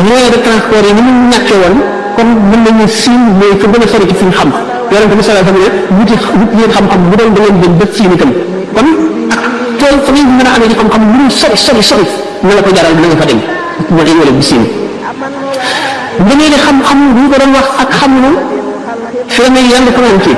moyen de transport yi ni mu ñàkkee woon kon mën nañu siin mooy fa gën a sori ci fi ñu xam yonente bi sallallahu alayhi wa sallam ne wuti wut leen xam-xam bu doon da ngeen dem ba siin itam kon ak tool fa ngeen mën a amee ci xam-xam lu mu sori sori sori na la ko jaral na nga fa dem moo tax wala bu siin nga ne xam-xam bu ñu ko doon wax ak xam lu fi ne yàlla ko naan ci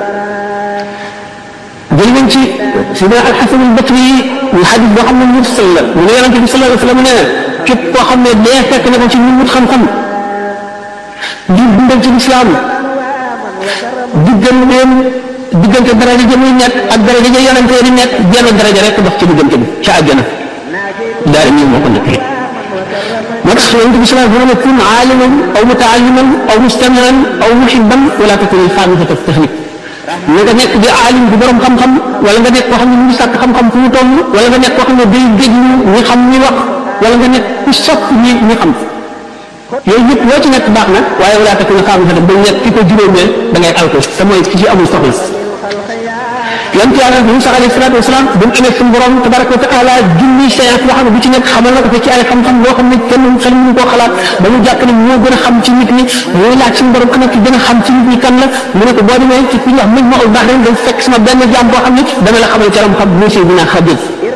jël nañ ci sidna alxasan albasri yi ñu xadis boo xam ne mursal la mu ne yonente bi sallallahu alayhi wa sallam nee na képp koo xam ne dee fekk na ko ci ñu wut xam-xam di dundal ci lislaam digganteem diggante daraja ja muy nekk ak daraja ja yonente di nekk jenn daraja rek dox ci diggante bi ca àjjana daal nii moo ko nekkee moo tax yonente bi sallallahu alayhi wa sallam kun aaliman aw mutaalliman aw mustamian aw muhibban wala takun xaamisata tahnik na nga nekk di aalim bu borom xam-xam wala nga nekk koo xam ne mu ngi sàkk xam-xam fu mu toll wala nga nekk koo xam ne day déglu ñi xam ñi wax wala nga nekk ku sopp ñi ñi xam yooyu yëpp loo ci nekk baax na waaye wala takk na xaamu ba nekk ki ko juróomeel da ngay alko te mooy ki ci amul soxla yonent yàlla Musa alayhi salaatu wasalaam bu mu amee suñu borom tabaraka wa taala junni séance boo xam ne bu ci nekk xamal na ko ci ay xam-xam loo xam ne kenn xel mënu koo xalaat ba mu jàpp ne moo gën a xam ci nit ñi mooy laaj suñu borom ana ki gën a xam ci nit ñi kan la mu ne ko boo demee ci fi ñu wax mëj ma ul baax rek dañ fekk sama benn jaam boo xam ne dama la xamal ci ram xam bu Seydina Xadir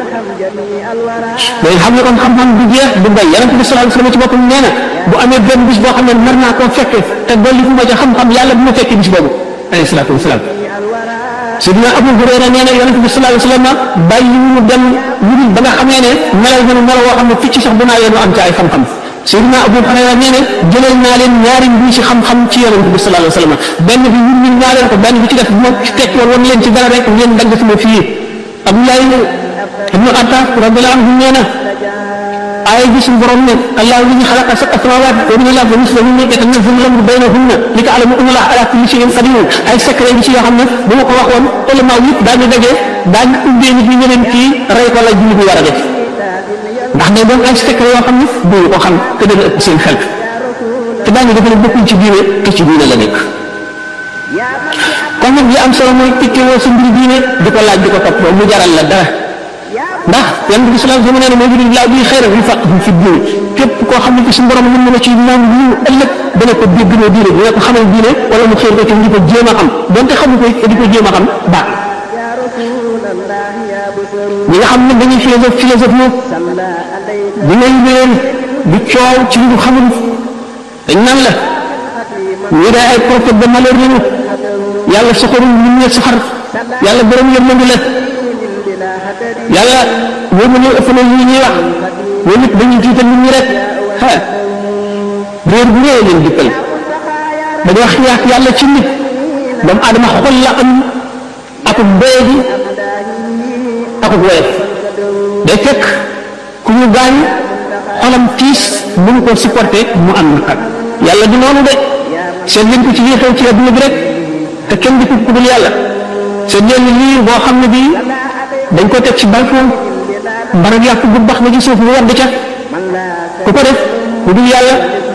day xam ne kon xam-xam du jeex du bay yonent bi sallallahu alayhi wasallam ci boppam nee na bu amee benn bis boo xam ne nar naa koo fekke te dolli fu ma ca xam-xam yàlla bu ma fekkee bis boobu alayhi salaatu wasalaam Sidina Abu Hurayra nee na yonent bi sallallahu alayhi wasallam bàyyi mu dem lu ba nga xamee ne melal na melo woo xam ne picc sax bu naa yéen am ci ay xam-xam Sidina Abu Hurayra nee na jëlal naa leen ñaari mbii ci xam-xam ci yonent bi sallallahu alayhi wasallam benn bi ñun ñun naa leen ko benn bi ci def moo ci tekki woon leen ci dara rek ngeen dagg sama fii Abdoulaye ibnu Attaas radiyallahu anhu nee na aaya ji suñu borom ne allahu alladi xalaqa sab'a samaawaati wa min al-ardi mislahunna yatanazzalu al-amru baynahunna li ta'lamu anna allaha ala kulli shay'in qadir ay secret yi ci yoo xam ne bu ma ko waxoon ulama yëpp daañu daje daañu ubbee nit ñi ñeneen kii rey ko la julli bi war a def ndax day doon ay secret yoo xam ne duñu ko xam te dana ëpp seen xel te daañu defe ne bokkul ci diine te ci diine la nekk kon nag li am solo mooy tikkewoo sa mbir diine di ko laaj di ko topp mu jaral la dara ndax yonent bi sallallahu alayhi wa sallam nee na moo juri laa bi xayra yu faq fi diine képp koo xam ne ci suñu borom mën na la ci moom lu ëllëg dana ko déggloo diine dina ko xamal diine wala mu xëy ko ci di ko jéem a xam donte xamu ko di ko jéem a xam baax ñi nga xam ne dañuy philosophe philosophe moom dinañ leen di coow ci lu xamul dañ naan la ñu day ay prophète de malheur lañu yàlla soxorul nit ñi soxar yàlla borom yërmande la yàlla ñoo ma ñëw ëpp na lii ñuy wax ñoom it dañuy tiital nit ñi rek ah réer bu réer leen dikkal dañoo xiyaat yàlla ci nit doomu aadama xol la am akub doye bi akub woyof day fekk ku ñu gaañ xolam tiis mënu ko supporter mu am naqar yàlla du noonu de seet leen ko ci lii xew ci adduna bi rek te kenn di ko ku dul yàlla seet leen lii boo xam ne bii dañ ko teg ci balcon mbarag yàpp bu bax ba ci suuf mu wadd ca ku ko def ku dul yàlla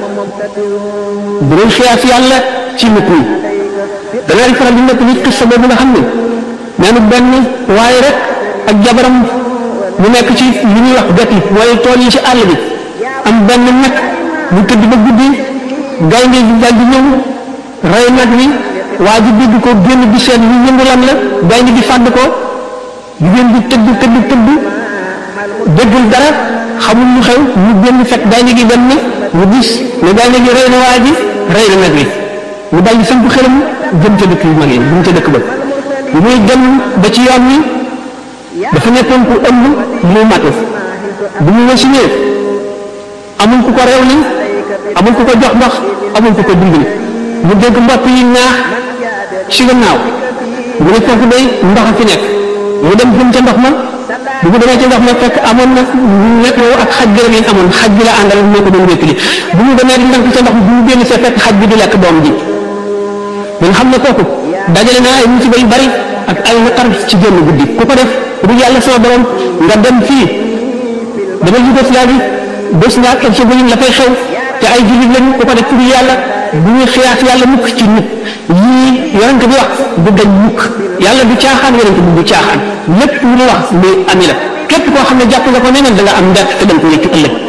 bu doon xiyaas yàlla ci nit ñi danaa faral di nekk nit xissa boobu nga xam ne nee na benn waaye rek ak jabaram mu nekk ci li ñuy wax gati mooy tool yi ci àll bi am benn nag bu tëdd ba guddi gaynde gi daal di ñëw rey nag wi waa ji dégg ko génn bi seen yu yëngu lan la gaynde gi fàdd ko jigéen bi tëdd tëdd tëdd déggul dara xamul lu xew mu génn fekk gaynde gi dem na mu gis ne gaynde gi rey na waa ji rey na nag wi mu dal di samp xelam jëm ca dëkk yu mag yi jëm ca dëkk ba bu muy dem ba ci yoon wi dafa nekkoon ku ëmb mu matu bu mu wasinee amul ku ko reew li amul ku ko jox ndox amul ku ko dimbali mu dégg mbott yi naax ci gannaaw mu ne foofu day ndox a fi nekk mu dem jëm ca ndox ma bu mu demee ca ndox ma fekk amoon na nekk yow ak xaj gërëm yi amoon xaj bi la àndal moo ko doon wékkili bu mu demee di ndànk ca ndox bu mu génn see fekk xaj bi di lekk doom ji mun xam ne kooku dajale naa ay musiba yu bari ak ay naqar ci génn guddi ku ko def bu yàlla sama borom nga dem fii dama Yougoslavie bés nga ak Herzégovine la fay xew te ay jullit lañu ku ko def pour yàlla bu ñuy xiyaas yàlla mukk ci nit yii yonent bi wax du dañ mukk yàlla du caaxaan yonent bi du caaxaan lépp lu mu wax muy ami la képp koo xam ne jàpp nga ko neneen da nga am ndett te dañ ko wéccu ëllëg